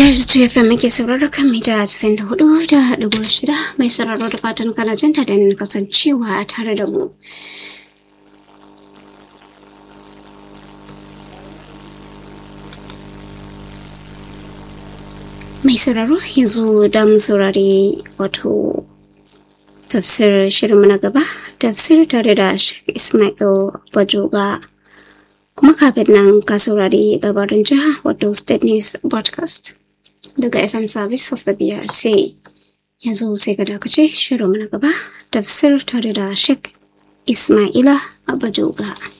BRC FM muke sauraro kan mita 94 da ɗigo shida mai sauraro da fatan kana jin daɗin kasancewa tare da mu. Mai sauraro yanzu da mu saurari wato tafsir shirinmu na gaba tafsir tare da Sheikh Ismail Bajoga. kuma kafin nan ka saurari labarin jiha wato state news broadcast daga fm service of the brc yanzu sai ka dakace shirin na gaba tafsir tare da sheikh ismaila abajoga